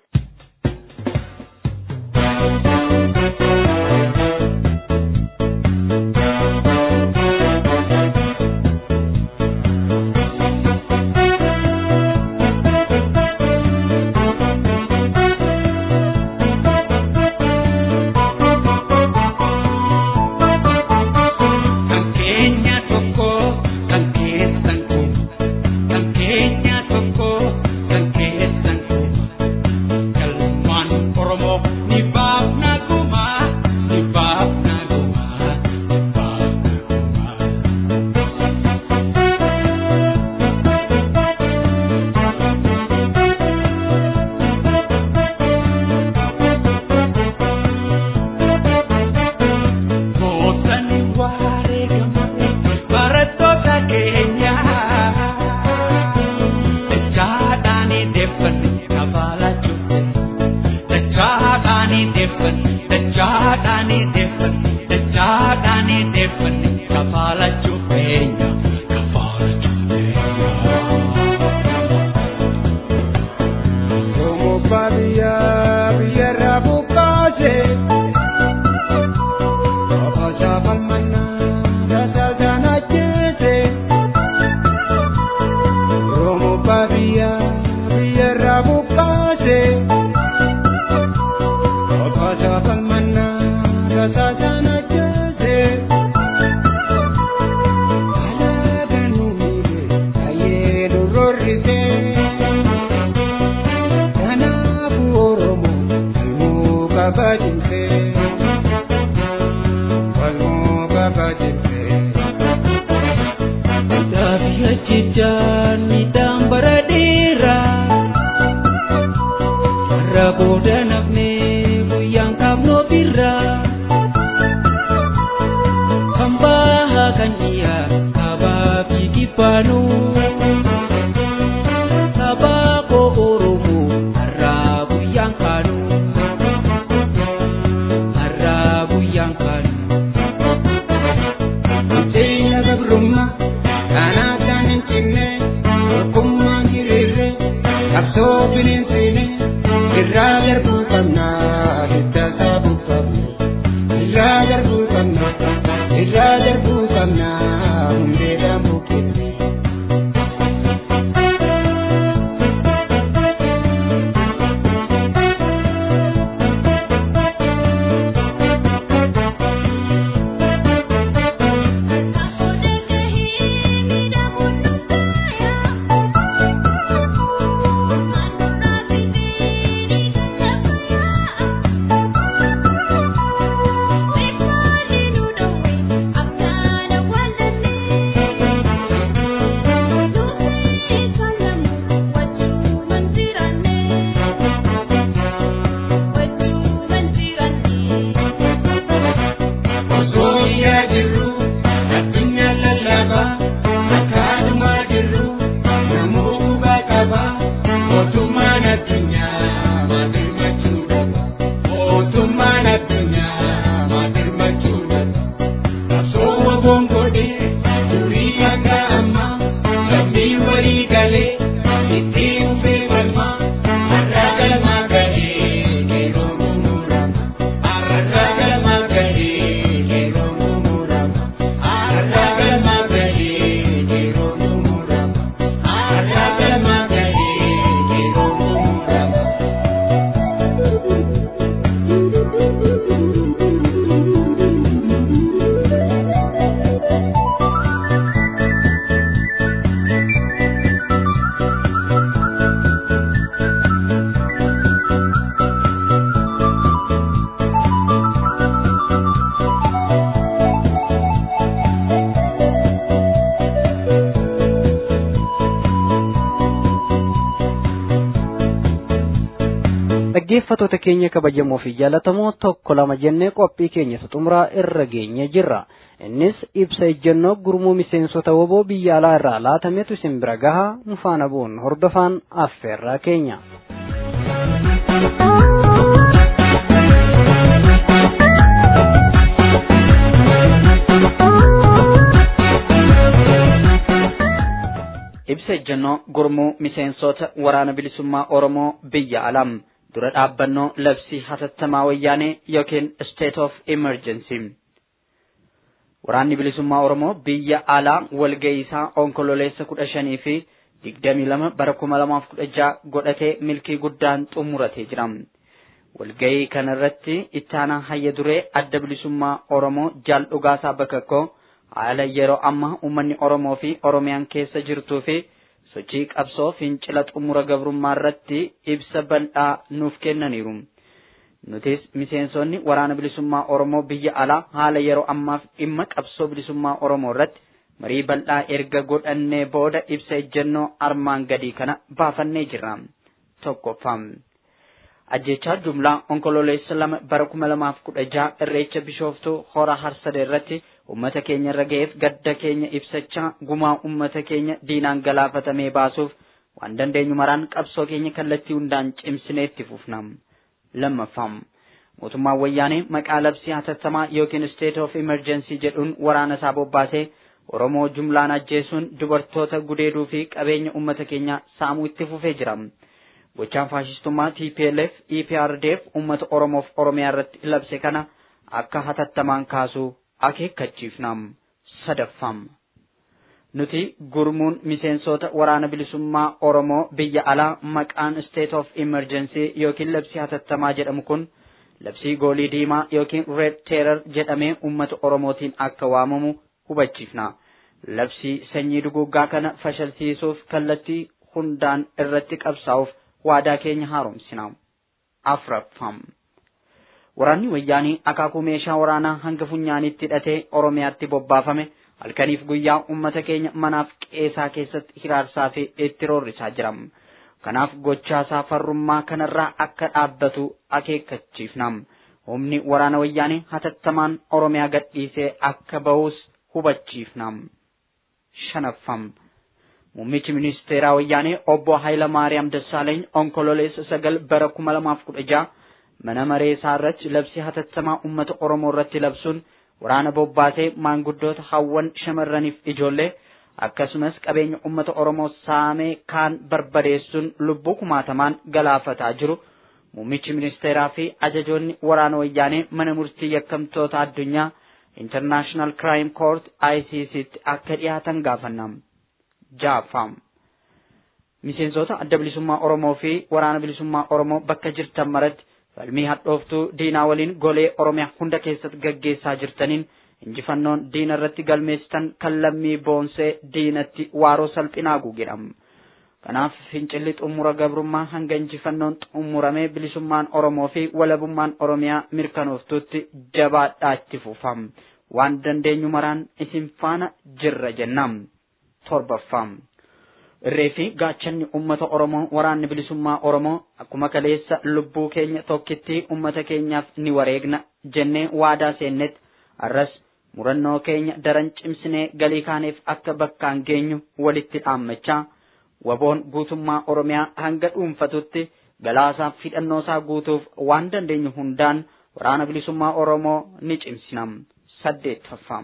Kan keenya tokko kan keessan kun kan keenya tokko kan keessan kun galmaan Oromoo ni baafna hir'isee kanaafuu oromoo falmuu qaba jimsee falmuu qaba jimsee. Gaafi ajjechaan midhaan bara dheeraa irra booda nafnee guyyaan qabnoo birraa kan bahaa kan dhiyaa kabaa fi kibbaanuu sabaa koo oromoo har'aa guyyaan kaanuu har'aa guyyaan kaanuu. Seenya gabrummaa kanaa kan hin cinne tokkummaan hiriirre qabsoo bineensiine irraa darbuu qabnaa hidda saabuu qabna irraa darbuu qabna irraa darbuu qabnaa hundeedhaan buqqifne. Osoo yaa jirru addunyaa lallabaa akkaadumaa jirru namuu hubaa qaba mootummaan addunyaa maatirmachuu qaba mootummaan addunyaa maatirmachuu qaba qabsoo waboon godhee durii hanga ammaa lammii walii galee itti ufee falmaa har'a galmaa gahee qeeroo murama har'a galmaa gahee qeeroo murama har'a galmaa gahee qeeroo murama har'a galmaa gahee qeeroo murama. dhaggeeffatoota keenya kabajamoo fi jaallatamoo tokko lama jennee qophii keenya xumuraa irra geenye jirra innis ibsa ejjennoo gurmuu miseensota woboo biyya alaa irraa laatametu isin bira gahaa nu faana bu'uun hordofaan affeerraa keenya. ibsa ejjennoo gurmuu miseensota waraana bilisummaa oromoo biyya alaa dura dhaabbannoo labsii hatattamaa wayyaanee yookiin state of emergency waraanni bilisummaa oromoo biyya alaa walga'ii isaa onkololeessa kudha shanii fi digdamii lama bara kuma lamaaf kudha jaha godhatee milkii guddaan xumuratee jira walga'ii kanarratti ittaanaa hayya duree adda bilisummaa oromoo jaal dhugaasaa bakakkoo haala yeroo amma uummanni oromoo fi oromiyaan keessa jirtuu fi sochii qabsoo fincila xumura gabrummaa irratti ibsa bal'aa nuuf kennaniiru. Nutis miseensonni waraana bilisummaa Oromoo biyya alaa haala yeroo ammaaf dhimma qabsoo bilisummaa Oromoo irratti marii bal'aa erga godhannee booda ibsa ejjennoo armaan gadii kana baafannee jirra. Tokkoffaa. Ajjechaa jumlaa onkololeessa lama bara kuma lamaaf kudha jaha irreecha bishooftuu hora harsade irratti ummata keenya irra ga'eef gadda keenya ibsachaa gumaa ummata keenya diinaan galaafatamee baasuuf waan dandeenyu maraan qabsoo keenya kallattii hundaan cimsinee itti fufna. Lammaffaa. Mootummaan wayyaanee maqaa labsii hatattamaa yookiin state of emergency jedhuun waraana isaa bobbaasee Oromoo jumlaan ajjeesuun dubartoota gudeeduu fi qabeenya ummata keenyaa saamuu itti fufee jira. Gochaan faashistummaa TPLF EPRDF ummata Oromoof Oromiyaa irratti labse kana akka hatattamaan kaasuu akeekkachiifna. Sadaffaa. Nuti gurmuun miseensota waraana bilisummaa Oromoo biyya alaa maqaan state of emergency yookiin labsii hatattamaa jedhamu kun labsii goolii diimaa yookiin red terror jedhamee ummata Oromootiin akka waamamu hubachiifna. Labsii sanyii duguuggaa kana fashalsiisuuf kallattii hundaan irratti qabsaa'uuf waadaa keenya haaromsina. Afraffam. Waraanni wayyaanii akaakuu meeshaa waraanaa hanga funyaanitti hidhatee Oromiyaatti bobbaafame halkaniif guyyaa uummata keenya manaaf qeesaa keessatti hiraarsaa fi itti roorrisaa jira. Kanaaf gochaasaa farrummaa kanarraa akka dhaabbatu akeekkachiifna. Humni waraana wayyaanii hatattamaan Oromiyaa gadhiisee akka bahus hubachiifna. Shanaffam. Muummichi ministeeraa wayyaanee obbo Hayila Maariyaam Dassaaleeny onkololeessa sagal bara kuma lamaaf kudha jaha mana maree isaa irratti labsii hatattamaa uummata Oromoo irratti labsuun waraana bobbaasee maanguddoota hawwan shamarraniif ijoollee akkasumas qabeenya uummata Oromoo saamee kaan barbadeessuun lubbuu kumaatamaan galaafataa jiru muummichi ministeeraa fi ajajoonni waraana wayyaanee mana murtii yakkamtoota addunyaa International Crime Court ICCtti akka dhiyaatan gaafanna. Jaaffam. Miseensota adda bilisummaa Oromoo fi waraana bilisummaa Oromoo bakka jirtan maratti falmii hadhooftuu diinaa waliin golee Oromiyaa hunda keessatti gaggeessaa jirtaniin injifannoon diina irratti galmeessitan kan lammii boonsee diinatti waaroo salphinaa guugidham. Kanaaf fincilli xumura gabrummaa hanga injifannoon xumuramee bilisummaan Oromoo fi walabummaan Oromiyaa mirkanooftutti jabaadhaa itti fufam. Waan dandeenyu maraan isin faana jirra jennam. Torbaffam. Irree fi gaachanni uummata Oromoo waraanni bilisummaa Oromoo akkuma kaleessa lubbuu keenya tokkitti uummata keenyaaf ni wareegna jennee waadaa seennetti arras murannoo keenya daran cimsinee galii kaaneef akka bakkaan geenyu walitti dhaammachaa waboon guutummaa Oromiyaa hanga dhuunfatutti galaasaaf fidhannoosaa guutuuf waan dandeenyu hundaan waraana bilisummaa Oromoo ni cimsinam. Saddeettaffam.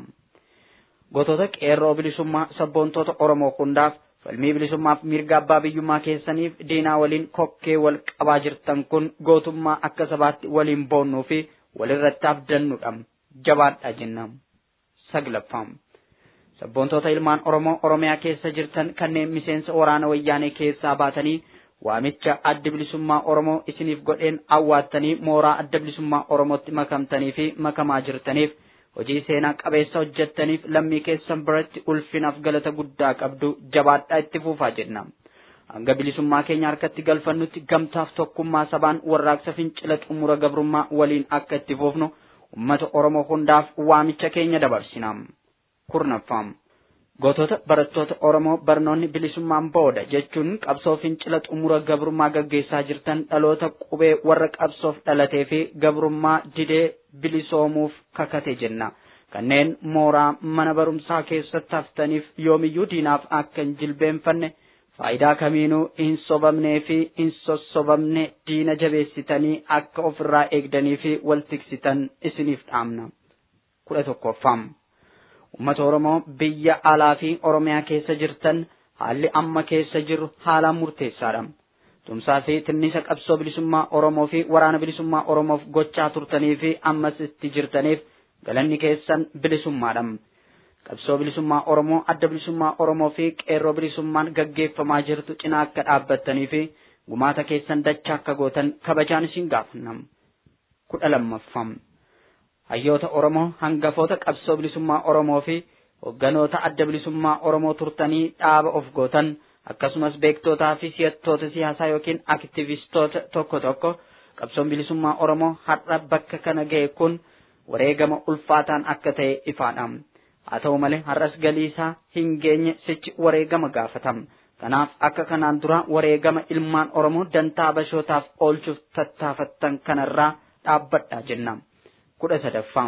Gootota qeerroo bilisummaa sabboontoota Oromoo hundaaf falmii bilisummaaf mirga abbaa biyyummaa keessaniif diinaa waliin kokkee wal qabaa jirtan kun gootummaa akka sabaatti waliin boonnuu fi walirratti abdannudha jabaadha jennam saglaffam sabboontoota ilmaan oromoo oromiyaa keessa jirtan kanneen miseensa waraana wayyaanee keessaa baatanii waamicha adda bilisummaa oromoo isiniif godheen awwaattanii mooraa adda bilisummaa oromootti makamtanii fi makamaa jirtaniif hojii seenaa qabeessa hojjettaniif lammii keessan biratti ulfinaaf galata guddaa qabdu jabaadhaa itti fufaa jenna. Hanga bilisummaa keenya harkatti galfannutti gamtaaf tokkummaa sabaan warraaqsa fincila xumura gabrummaa waliin akka itti fufnu uummata Oromoo hundaaf waamicha keenya dabarsina. Kurnaffam. Gootota barattoota Oromoo barnoonni bilisummaan booda jechuun qabsoo fincila xumura gabrummaa gaggeessaa jirtan dhaloota qubee warra qabsoof dhalatee fi gabrummaa didee bilisoomuuf kakate jenna. Kanneen mooraa mana barumsaa keessatti haftaniif yoomiyyuu diinaaf akka hin jilbeenfanne faayidaa kamiinuu hin sobamnee fi hin sossobamne diina jabeessitanii akka ofirraa eegdanii fi wal tiksitan isiniif dhaamna. kudha tokkoffam. Uummata Oromoo biyya alaa fi Oromiyaa keessa jirtan haalli amma keessa jiru haalaan murteessaadha. Tumsaa fi tinnisa qabsoo bilisummaa Oromoo fi waraana bilisummaa Oromoof gochaa turtanii fi ammas itti jirtaniif galanni keessan bilisummaadha. Qabsoo bilisummaa Oromoo adda bilisummaa Oromoo fi qeerroo bilisummaan gaggeeffamaa jirtu cinaa akka dhaabbattanii fi gumaata keessan dachaa akka gootan kabajaan isin gaafanna. kudha lammaffam. hayyoota Oromoo hangafoota qabsoo bilisummaa Oromoo fi hogganoota adda bilisummaa Oromoo turtanii dhaaba of gootan akkasumas beektootaa fi si'attoota siyaasaa yookiin aktivistoota tokko tokko qabsoon bilisummaa Oromoo har'a bakka kana ga'e kun wareegama ulfaataan akka ta'e ifaadha. Haa ta'u malee har'as galii isaa hin geenye sichi wareegama gaafatam. Kanaaf akka kanaan dura wareegama ilmaan Oromoo dantaa bashootaaf oolchuuf tattaafattan kanarraa dhaabbadhaa jenna. kudha sadaffam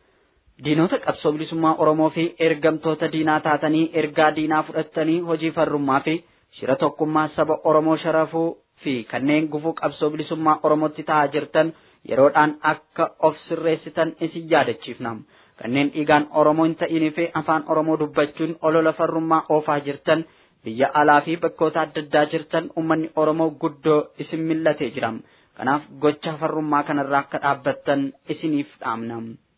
diinota qabsoo bilisummaa Oromoo fi ergamtoota diinaa taatanii ergaa diinaa fudhattanii hojii farrummaa fi shira tokkummaa saba Oromoo sharafuu fi kanneen gufuu qabsoo bilisummaa Oromootti ta'aa jirtan yeroodhaan akka of sirreessitan isin yaadachiifna. Kanneen dhiigaan Oromoo hin ta'inii fi afaan Oromoo dubbachuun olola farrummaa oofaa jirtan biyya alaa fi bakkoota adda addaa jirtan uummanni Oromoo guddoo isin millatee jira. Kanaaf gocha farrummaa kanarraa akka dhaabbattan isiniif dhaamna.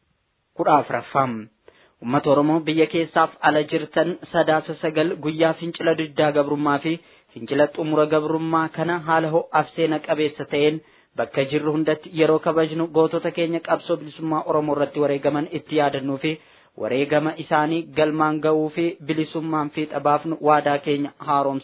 kudha afuraffam. Uummata Oromoo biyya keessaaf ala jirtan sadaasa sagal guyyaa fincila diddaa gabrummaa fi fincila xumura gabrummaa kana haala ho'aaf seena qabeessa ta'een bakka jirru hundatti yeroo kabajnu gootota keenya qabsoo bilisummaa Oromoo irratti wareegaman itti yaadannuu fi wareegama isaanii galmaan ga'uu fi bilisummaan fiixa baafnu waadaa keenya haaromsinu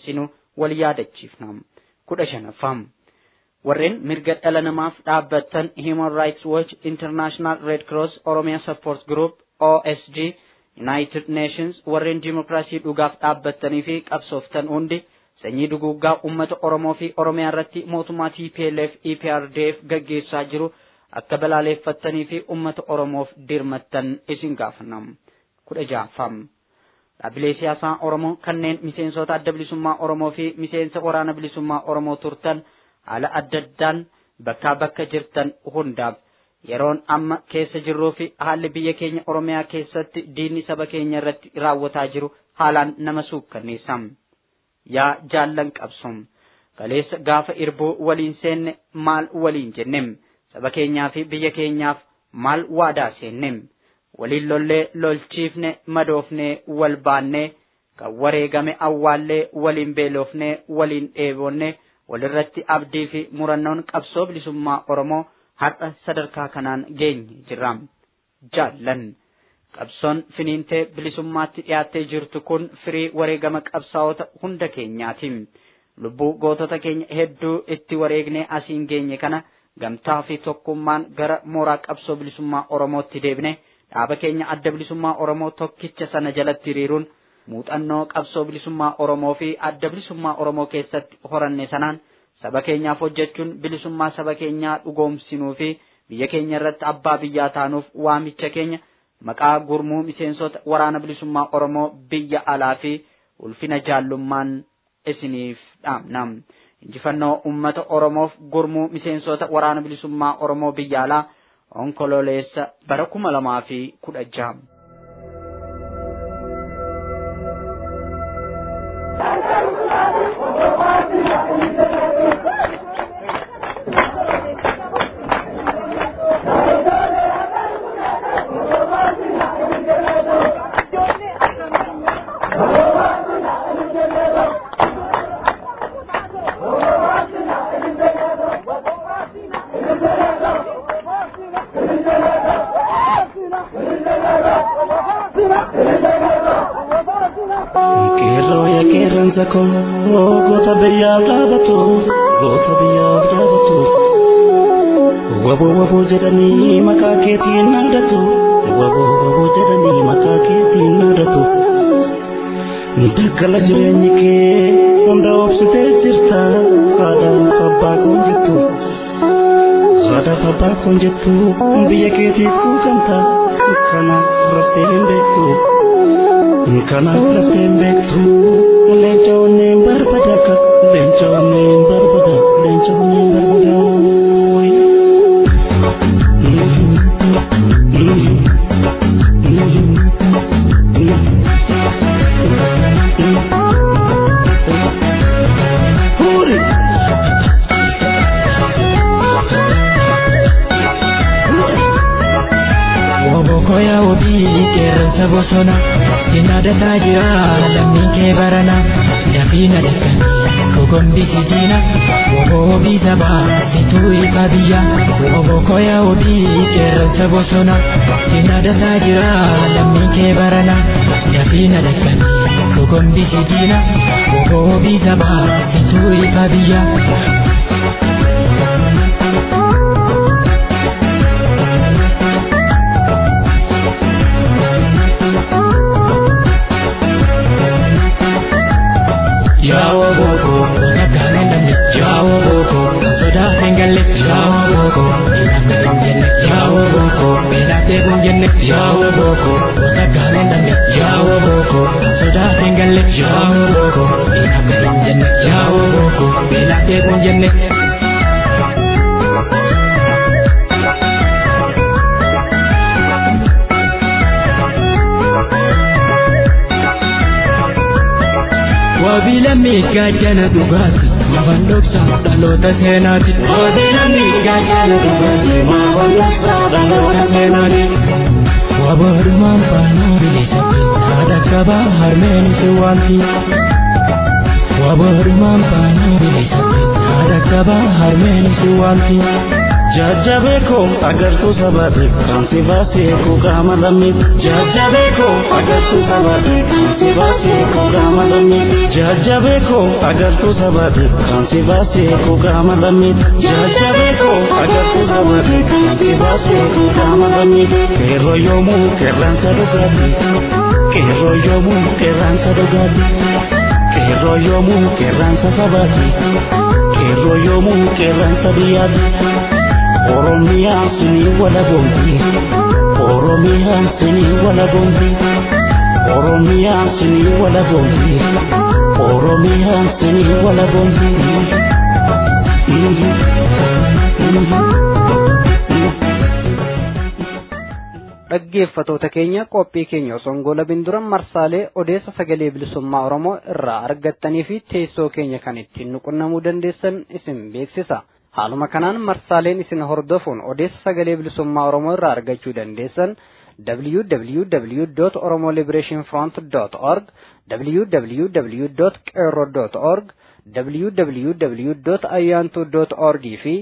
wal yaadachiifna kudha shanaffaa warreen mirga dhala namaaf dhaabbattan Human Rights Watch International Red Cross Oromia Support Group OSG United Nations warreen dimokiraasii dhugaaf dhaabbattanii fi qabsooftan hundi sanyii duguuggaa uummata Oromoo fi Oromiyaa irratti mootummaa TPLF EPRDF gaggeessaa jiru akka balaaleeffattanii fi uummata Oromoof dirmattan isin gaafanna. kudha ja'affaa dhaabbilee siyaasaa Oromoo kanneen miseensota adda bilisummaa Oromoo fi miseensa waraana bilisummaa Oromoo turtan haala adda addaan bakkaa bakka jirtan hundaaf yeroon amma keessa jirruu fi haalli biyya keenya Oromiyaa keessatti diinni saba keenya irratti raawwataa jiru haalaan nama suukkanneessa. Yaa jaallan qabsoom kaleessa gaafa irbuu waliin seenne maal waliin jennem saba keenyaa fi biyya keenyaaf maal waadaa seennem waliin lollee lolchiifne madoofnee wal baannee kan wareegame awwaallee waliin beelofnee waliin dheebonne walirratti abdii fi murannoon qabsoo bilisummaa Oromoo har'a sadarkaa kanaan geenye jirra. Jaallan qabsoon finiintee bilisummaatti dhiyaattee jirtu kun firii wareegama qabsaa'ota hunda keenyaati. Lubbuu gootota keenya hedduu itti wareegnee asiin geenye kana gamtaa fi tokkummaan gara mooraa qabsoo bilisummaa Oromootti deebine dhaaba keenya adda bilisummaa Oromoo tokkicha sana jalatti hiriiruun muuxannoo qabsoo bilisummaa Oromoo fi adda bilisummaa Oromoo keessatti horanne sanaan saba keenyaaf hojjechuun bilisummaa saba keenyaa dhugoomsinuu fi biyya keenya irratti abbaa biyyaa taanuuf waamicha keenya maqaa gurmuu miseensota waraana bilisummaa Oromoo biyya alaa fi ulfina jaallummaan isiniif dhaamna. Injifannoo uummata Oromoof gurmuu miseensota waraana bilisummaa Oromoo biyya alaa onkololeessa bara kuma lamaa fi kudha jaha. Qeerroo yaa qeerransa koo goota biyyaaf dhaabatu goota biyyaaf dhaabatu waboo waboo jedhanii maqaa keetiin naadatu waboo waboo jedhanii maqaa keetiin naadatu daggala jireenyi kee hunda obsitee jirta haadhaaf abbaa kun jettu haadhaaf abbaa kun jettu biyya keetiif kuukamta kana raftee hin beektu. Kanaaf lafteen beektu leenca onneen barbada akka leenca onneen barbada leenca onneen barbada. Wobokoya obii qeerransa bosona Sinaadataa jira lammiin kee barana Dafiina dhaqanii kogombisi diina Wobobii sabaa situu ifa biyya Wobokoya obii qeerransa bosona Sinaadataa jira lammiin kee barana Dafiina dhaqanii kogombisi diina Wobobii sabaa situu ifa biyya Yawo boko, nakane namni. Yawo boko, soda hengalle. Yawo boko, inamne kunjenne. Yawo boko, belate kunjenne. Yawo boko, nakane namni. Yawo boko, soda hengalle. Yawo boko, inamne kunjenne. Yawo boko, belate kunjenne. Wabila miidhagana dhugaati mafan dhoksa dhaloota seenaati. Wabila miidhagana dhugaati mafan dhoksa dhaloota seenaati. Waboodhumaan baanaa bilisatti haadha qabaa harmeen si waamti. Waboodhumaan baanaa bilisatti haadha qabaa harmeen si waamti. Jajjabeeko agartuu sabaate kan si baasee kuukaama lammii. Jajjabeeko agartuu sabaate kan si baasee kuukaama lammii. Jajjabeeko agartuu sabaate kan si baasee kuukaama lammii. Jajjabeeko agartuu sabaate kan si baasee kuukaama lammii. Qeerroo yoomuu qeerransa dhugaati. Qeerroo yoomuu qeerransa dhugaati. Qeerroo yoomuu qeerransa sabaati. Qeerroo yoomuu qeerransa biyyaati. Oromiyaa sinii wala boomti. Oromiyaa sinii wala boomti. Oromiyaa sinii wala boomti. Oromiyaa sinii wala boomti. dhaggeeffatoota keenya qophii keenya osoo hin goolabin dura marsaalee odeessa sagalee bilisummaa oromoo irraa argattanii fi teessoo keenya kan ittiin nuqunnamuu dandeessan isin beeksisa haaluma kanaan marsaaleen isin hordofuun odeessa sagalee bilisummaa oromoo irraa argachuu dandeessan www.oromoliberationfront.org www.qeerro.org www.ayyaantu.org fi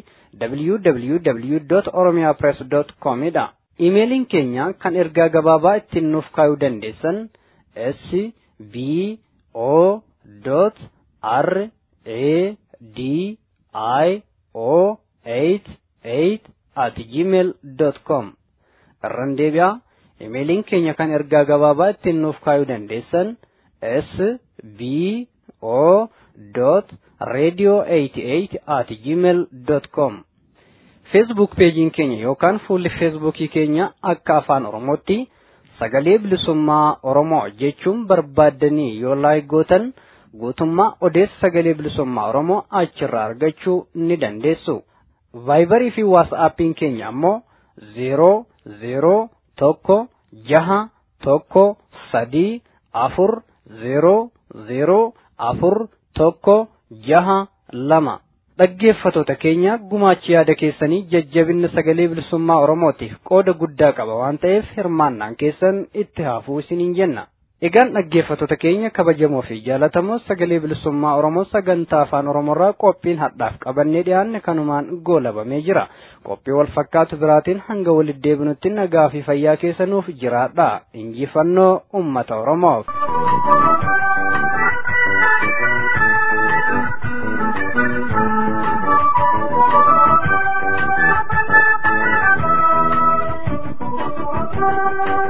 www.oromiyapress.com dha. Imeeliin keenya kan ergaa gabaabaa ittiin nuuf kaayuu dandeessan s b o r a d i o 88 at gmail com irran deebi'aa imeeliin keenya kan ergaa gabaabaa ittiin nuuf kaayuu dandeessan s b o radio 88 at gmail com feesbuuk peejiin keenya yookaan fuulli feesbuukii keenya akka afaan oromootti sagalee bilisummaa oromoo jechuun barbaaddanii yoo laayikootan guutummaa odeessa sagalee bilisummaa oromoo achirraa argachuu ni dandeessu. vaayibarii fi waasaappiin keenya ammoo zeeroo zeeroo tokko jaha tokko sadii afur zeeroo zeeroo afur tokko jaha lama. dhaggeeffatoota keenya gumaachi yaada keessanii jajjabinna sagalee bilisummaa oromootiif qooda guddaa qaba waan ta'eef hirmaannaan keessan itti haafuu isiniin jenna. Egaan dhaggeeffatoota keenya kabajamoo fi jaalatamoo sagalee bilisummaa oromoo sagantaa afaan oromoorraa qophiin hadhaaf qabannee dhiyaanne kanumaan goolabamee jira. Qophii wal fakkaatu biraatiin hanga walitti deebinutti nagaa fi fayyaa keessanuuf jiraadha. Injifannoo uummata oromoof. Thank you.